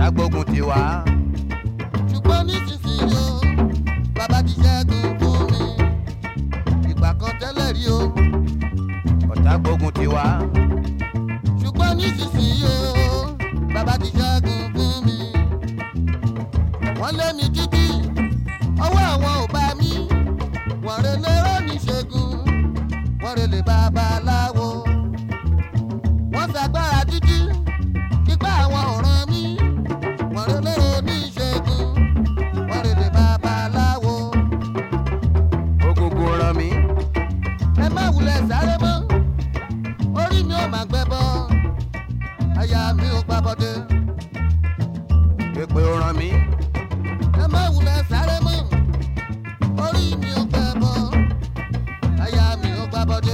ọ̀tá gbógun ti wá. ṣùgbọ́n nísinsìnyí o bàbá ti ṣẹ́gun fún mi ìgbà kan tẹ́lẹ̀ rí o ọ̀tá gbógun ti wá. ṣùgbọ́n nísinsìnyí o bàbá ti ṣẹ́gun fún mi wọ́n lé mi títí ọwọ́ àwọn ò bá mi wọ́n rẹ lérò níṣègùn wọ́n rẹ lè babaláwo wọ́n ṣàgbára títí kípa àwọn ọ̀ràn mi wọ́n rẹ lérò níṣègùn wọ́n rẹ lè babaláwo Ògùngùn ràn mí. ẹ má wulẹ̀ sáré mọ́ orí mi ò máa gbẹ bọ́ àyà mi ò gbàbọ̀dé Pépé ó ràn mí. ẹ má wulẹ̀ sáré mọ́ orí mi ò gbẹ bọ́ àyà mi ò gbàbọ̀dé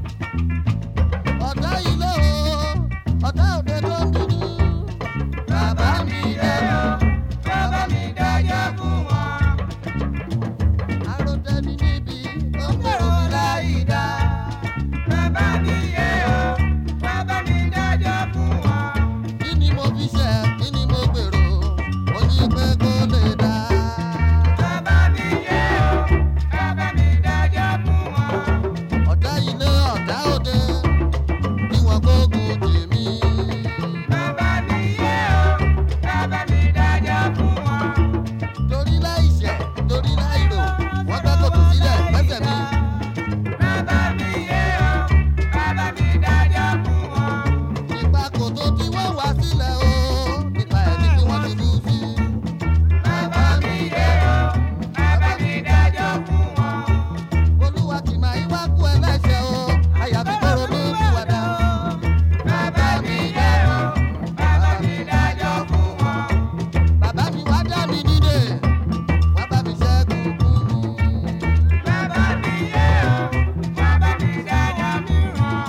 ọ̀tá ilé o ọ̀tá òde tó ń dúdú bàbá mi dẹ́nu bàbá mi dájọ́ fún wọn. àròtẹ́ni níbi ó ń gbèrò láì dá. Bàbá mi yé o, bàbá mi dájọ́ fún wọn. kí ni mo fi ṣe kí ni mo gbèrò mo ní pé kó lè dá. Bàbá mi yé o, bàbá mi dájọ́ fún wọn. ọ̀tá ilé ọ̀tá òde bí wọ́n gbógun tì mí. Bàbá mi yé o, bàbá mi dájọ́ fún wọn. torí láì ṣẹ̀ torí láì rò wọ́n gbẹ́ kòtò sílẹ̀ pẹ́sẹ̀ mi. Bàbá mi yé o, bàbá mi dájọ́ fún wọn. nípa kòtò tí wọ́n wá sílẹ̀ o nípa ẹni tí wọ́n ti bú sí. Bàbá mi yé o, bàbá mi dájọ́ fún wọn. olúwa kì máa ń wá kú ẹlẹ́ṣẹ̀ o àyàfi kóró ní ìwàdà. Bàbá mi yé o, bàbá mi dájọ́ fún wọn. bàbá mi wá dá mi nídè wá bá mi ṣẹ́gun fún mi. Bàbá mi yé o, bàbá mi dájọ́ fún wọn.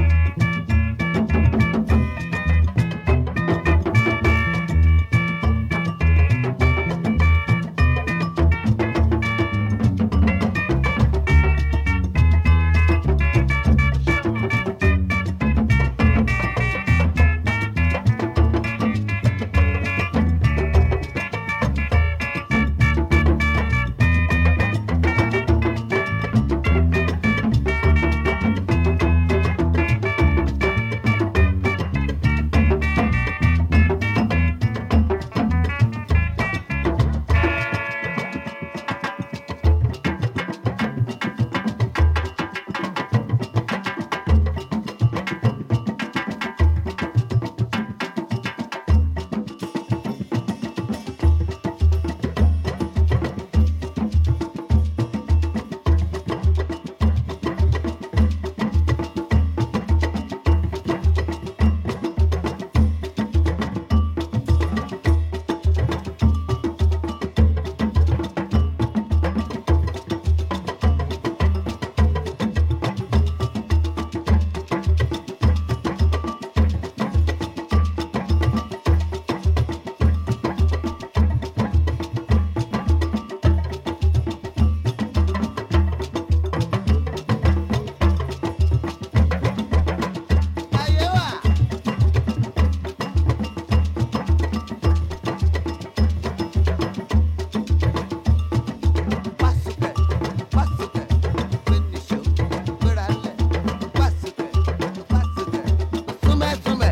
ayé wà. Pásítẹ̀, pásítẹ̀, gbẹ̀nìṣó, gbéralẹ̀, pásítẹ̀, pásítẹ̀, súnmẹ́súnmẹ́.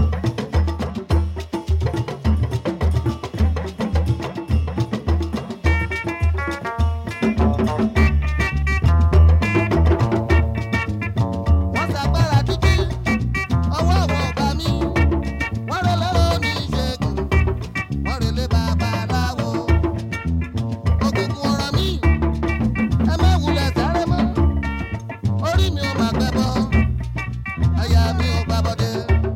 wọ́n ṣàgbára títí ọwọ́ àwọn ọba mi wọ́n rẹ lọ́rọ́ ní ìṣègùn wọ́n rẹ lé babaláwo òkùnkùn ọ̀rọ̀ mi ẹ má wulẹ̀ sáré mọ́ orí mi ò máa gbẹ bọ́ àyà mi ò gbà bọ́dé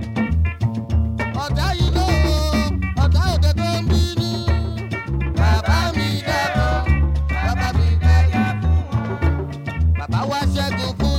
ọ̀tá yìí ló ọ̀tá òde tó ń bínú bàbá mi dẹ́kun bàbá mi dẹ́kun bàbá wa ṣẹ́gun fún